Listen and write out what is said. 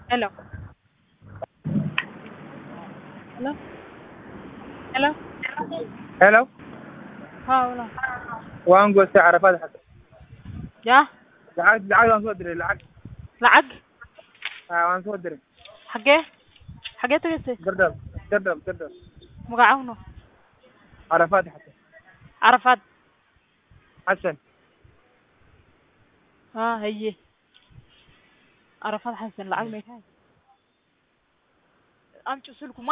Hello. Hello. Hello. Hello. Haa walaal. Waan goostay Carafaad xasan. Yaa Lacag lacag waan soo diray lacag. lacag Haa waan soo diray. xagee xagee tagaysay Dardar dardar dardar. magacawno Carafaad xasan. carafaad Xasan. haa haye carafaad xasan lacag meekaa amcu sulku